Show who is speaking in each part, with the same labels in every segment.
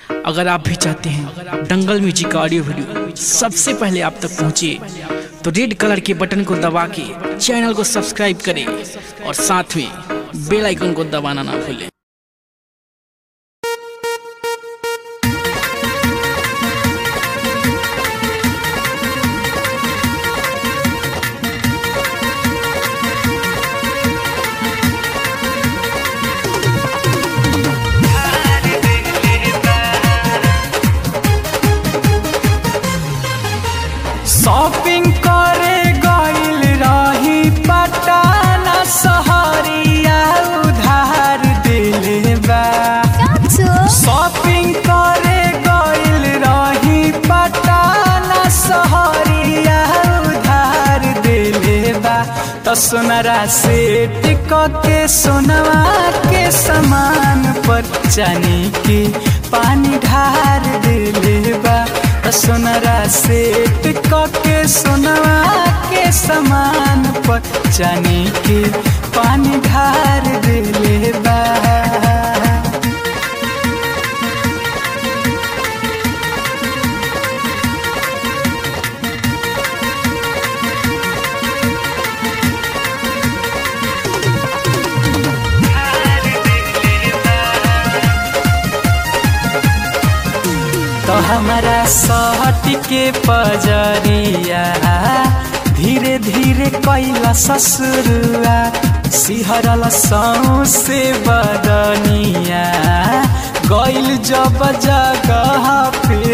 Speaker 1: अगर आप भी चाहते हैं दंगल म्यूजिक का ऑडियो वीडियो सबसे पहले आप तक पहुंचे तो रेड कलर के बटन को दबा के चैनल को सब्सक्राइब करें और साथ में बेल आइकन को दबाना ना भूलें
Speaker 2: शॉपिंग करे गइल रही पटाना सहरिया उधार दिले बा शॉपिंग करे गइल रही पटाना सहरिया उधार दिले बा तो सोनरा से टिक के सोनवा के समान पर जाने की पानी ढार दिले बा तो सोनरा से टिक के सोनवा के समान पर जाने की पानी ढार दिले बा तो हमारा सहट के पजरिया धीरे धीरे कैला ससुरुआ सिहरल से बदनिया गैल जब जगह पे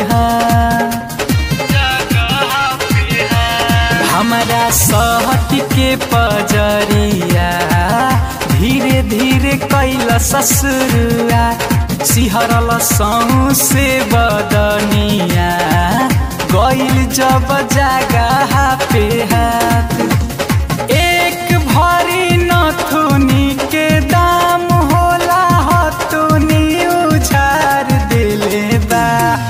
Speaker 2: हमारा सहट के पजरिया धीरे धीरे कैला ससुरुआ सिहरल से बदनिया गैल जब जगह पे हाथ एक भरी नथुनी के दाम होला हथुनी उछार दिले बा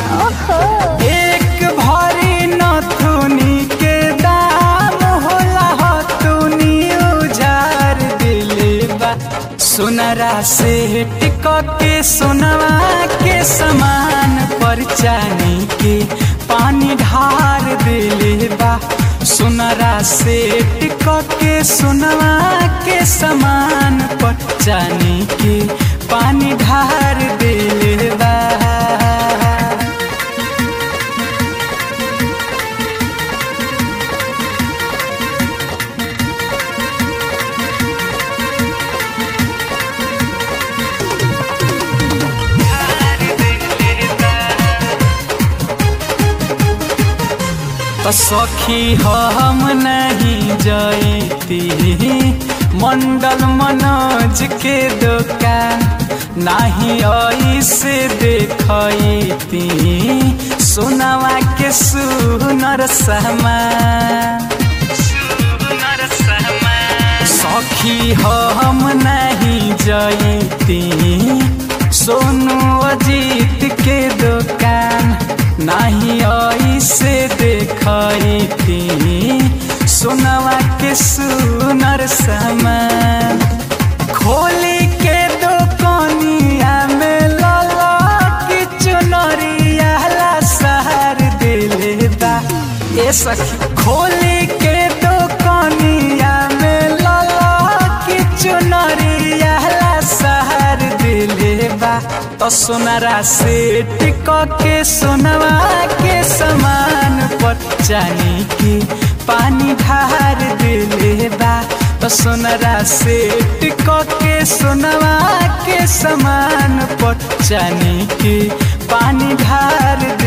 Speaker 2: एक भरी नथुनी के दाम होला हथुनी उझार दिले बा सोनरा से टिक के सोनवा के समान पर चानी के पानी ढार दिले बा सोनरा से टिक के सोनवा के समान पर चानी के पानी ढार दिले बा तो सखी हम नहीं जैती मंडल मनोज के दुकान नहीं ऐसे देखती सोनवा के सुनर सामान सखी हम नहीं जैती सोनू अजीत के दुकान नहीं ऐसे देखती सोनवा के सुनर सामान खोली के दुकानिया में लाला की चुनरिया ला सहर दिले बा ए सखी खोली के दुकानिया में लाला की चुनरिया ला सहर दिले बा तो सोनरा से टिक के सोनवा के समान पर जानी की पानी ढार दिले बा तो सोनरा से टिक के सोनवा के समान पर जानी की पानी ढार